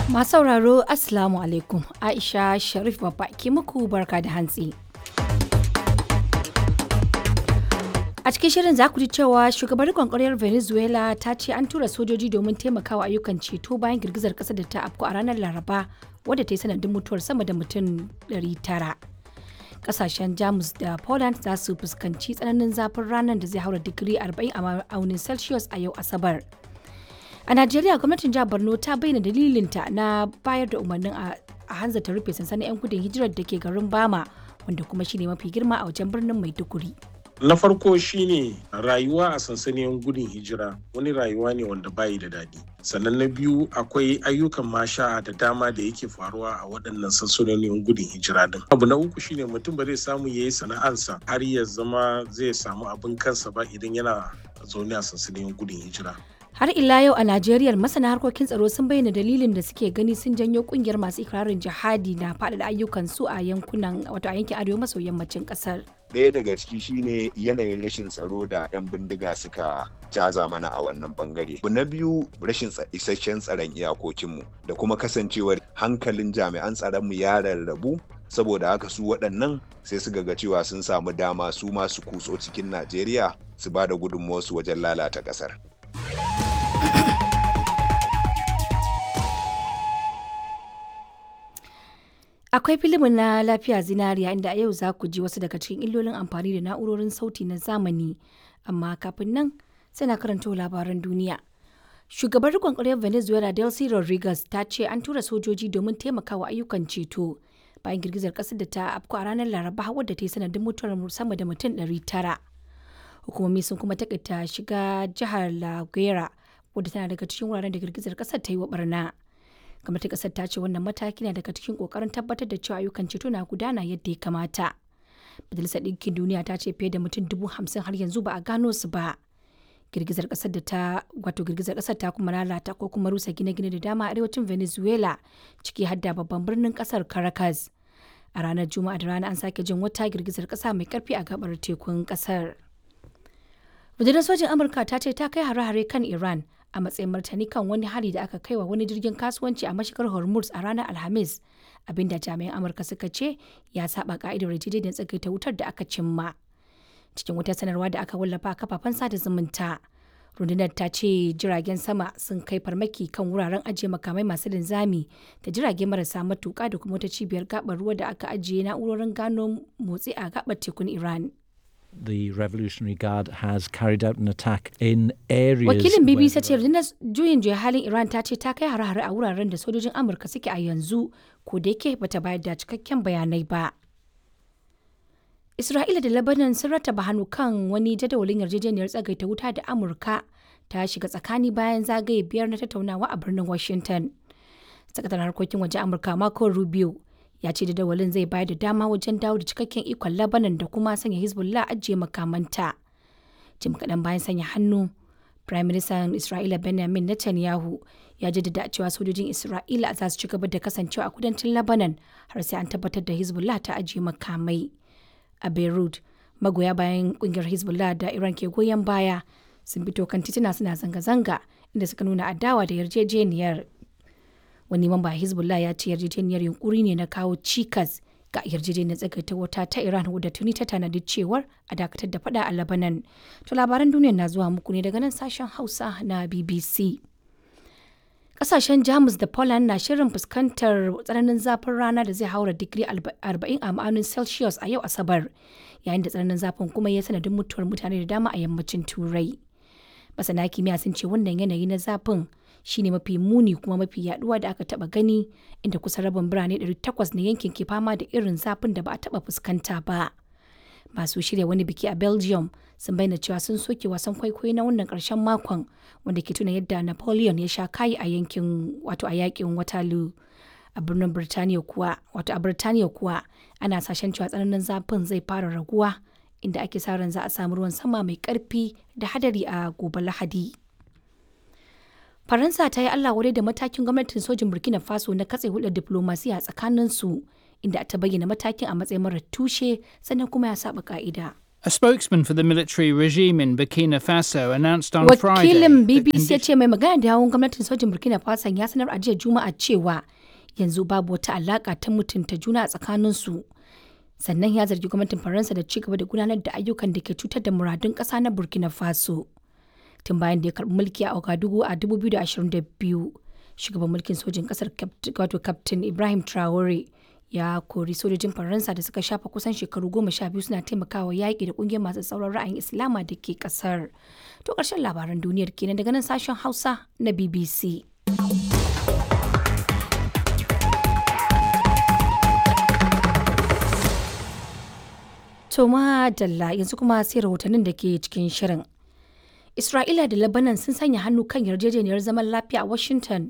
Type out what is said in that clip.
Masu sauraro Assalamu alaikum Aisha Sharif babba ke muku barka da hantsi. A cikin shirin za ku ji cewa shugabar kwankwariyar Venezuela ta ce an tura sojoji domin taimakawa ayyukan ceto bayan girgizar ƙasa da ta afku a ranar Laraba wadda ta yi sanadin mutuwar sama da mutum 900. Kasashen Jamus da Poland za su fuskanci tsananin zafin ranar da zai haura digiri 40 a ma'aunin Celsius a yau Asabar. A Najeriya gwamnatin jihar Borno ta bayyana dalilinta na bayar da umarnin a hanzarta rufe sansanin 'yan gudun hijirar da ke garin Bama wanda kuma shine mafi girma a wajen birnin Maiduguri. Na farko shine rayuwa a sansanin gudun hijira wani rayuwa ne wanda bayi da daɗi. Sannan na biyu akwai ayyukan masha da dama da yake faruwa a waɗannan sansanonin gudun hijira din. Abu na uku shine mutum ba zai samu ya yi sana'ansa har ya zama zai samu abin kansa ba idan yana zaune a sansanin gudun hijira. Har ila yau a Najeriya masana harkokin tsaro sun bayyana dalilin da suke gani sun janyo kungiyar masu ikirarin jihadi na faɗaɗa ayyukan su a yankunan wato a yankin arewa maso yammacin ƙasar. Ɗaya daga ciki shine yanayin rashin tsaro da 'yan bindiga suka jaza mana a wannan bangare. Na biyu rashin isasshen tsaron iyakokinmu da kuma kasancewar hankalin jami'an tsaronmu ya rarrabu saboda haka su waɗannan sai su ga cewa sun samu dama su masu kutso cikin Najeriya su ba da gudunmuwarsu wajen lalata ƙasar. Akwai filimin na lafiya zinariya inda a yau za ku ji wasu daga cikin illolin amfani da na'urorin sauti na zamani. Amma kafin nan sai na karanta labaran duniya. Shugabar rikon ƙaryar Venezuela Delcy Rodriguez ta ce an tura sojoji domin taimakawa ayyukan ceto bayan girgizar ƙasar da ta afku a ranar Laraba wadda ta yi sanadin mutuwar sama da mutum 900. Hukumomi sun kuma takaita shiga jihar La Guera wadda tana daga cikin wuraren da girgizar ƙasar ta yi wa barna. gwamnatin kasar ta ce wannan mataki na daga cikin kokarin tabbatar da cewa ayyukan ceto na gudana yadda ya kamata majalisar ɗinkin duniya ta ce fiye da mutum dubu hamsin har yanzu ba a gano su ba girgizar kasar da ta wato girgizar kasar ta kuma lalata ko kuma rusa gine-gine da dama a arewacin venezuela ciki har da babban birnin kasar caracas a ranar juma'a da rana an sake jin wata girgizar kasa mai karfi a gabar tekun kasar rundunar sojin amurka ta ce ta kai hare-hare kan iran a matsayin martani kan wani hari da aka kai wa wani jirgin kasuwanci a mashigar hormuz a ranar alhamis abinda jami'an amurka suka ce ya saba ka'idar yarjejeniyar tsagaita wutar da aka cimma cikin wata sanarwa da aka wallafa a kafafen sada zumunta rundunar ta ce jiragen sama sun kai farmaki kan wuraren ajiye makamai masu linzami da jirage marasa matuka da kuma wata cibiyar gabar ruwa da aka ajiye na'urorin gano motsi a gabar tekun iran the Revolutionary Guard has carried out an attack in areas. Wakilin BBC ce rundunar juyin juya halin Iran ta ce ta kai hare-hare a wuraren da sojojin Amurka suke a yanzu ko da yake bata bayar da cikakken bayanai ba. Isra'ila da Lebanon sun rattaba hannu kan wani jadawalin yarjejeniyar tsagaita wuta da Amurka ta shiga tsakani bayan zagaye biyar na tattaunawa a birnin Washington. Sakataren harkokin waje Amurka Marco Rubio ya ce jadawalin zai bayar da dama wajen dawo da cikakken ikon Lebanon da kuma sanya Hezbollah ajiye makamanta. Jim kaɗan bayan sanya hannu, Prime Minister Isra'ila Benjamin Netanyahu ya jaddada cewa sojojin Isra'ila za su ci gaba da kasancewa a kudancin Lebanon har sai an tabbatar da Hezbollah ta ajiye makamai. A Beirut, magoya bayan kungiyar Hezbollah da Iran ke goyon baya sun fito kan tituna suna zanga-zanga inda suka nuna adawa da yarjejeniyar wani mamba hezbollah ya ce yarjejeniyar yunkuri ne na kawo cikas ga yarjejeniyar tsagaita wuta ta iran wadda tuni ta tanadi cewar a dakatar da fada a labanan to labaran duniya na zuwa muku ne daga nan sashen hausa na bbc kasashen jamus da poland na shirin fuskantar tsananin zafin rana da zai haura digiri 40 a ma'aunin celsius a yau asabar yayin da tsananin zafin kuma ya sanadin mutuwar mutane da dama a yammacin turai masana kimiyya sun ce wannan yanayi na zafin shine mafi muni kuma mafi yaduwa da aka taba gani inda kusan rabin birane 800 na yankin ke fama da irin zafin da ba a taba fuskanta ba masu shirya wani biki a belgium sun bayyana cewa sun soke wasan kwaikwayo na wannan karshen makon wanda ke tuna yadda napoleon ya sha kayi a yankin wato a yakin waterloo a birnin birtaniya kuwa wato a birtaniya kuwa ana sashen cewa tsananin zafin zai fara raguwa inda ake sa ran za a samu ruwan sama mai karfi da hadari a gobe lahadi faransa ta yi allah wadai da matakin gwamnatin sojin burkina faso na katse hulɗar diplomasiya tsakanin su inda ta bayyana matakin a matsayin marar tushe sannan kuma ya saba ka'ida A spokesman for the military regime in Burkina Faso announced on Friday. Wakilin that BBC ya condi- ce mai magana da yawun gwamnatin sojin Burkina Faso ya sanar a jiya Juma'a cewa yanzu babu wata alaka ta mutunta juna a tsakaninsu. Sannan ya zargi gwamnatin Faransa da ci gaba da gudanar da ayyukan da ke cutar da muradun ƙasa na Burkina Faso. Tun bayan da ya karɓi mulki a Ouagadougou a 2022, shugaban mulkin sojin ƙasar Capt- wato Captain Ibrahim Traore ya kori sojojin Faransa da suka shafa kusan shekaru goma sha biyu suna taimakawa yaƙi da ƙungiyar masu tsauran ra'ayin Islama da ke ƙasar. To ƙarshen labaran duniyar kenan daga nan sashen Hausa na BBC. To Dalla yanzu kuma sai rahotannin da ke cikin shirin. Isra'ila da Lebanon sun sanya hannu kan yarjejeniyar zaman lafiya a Washington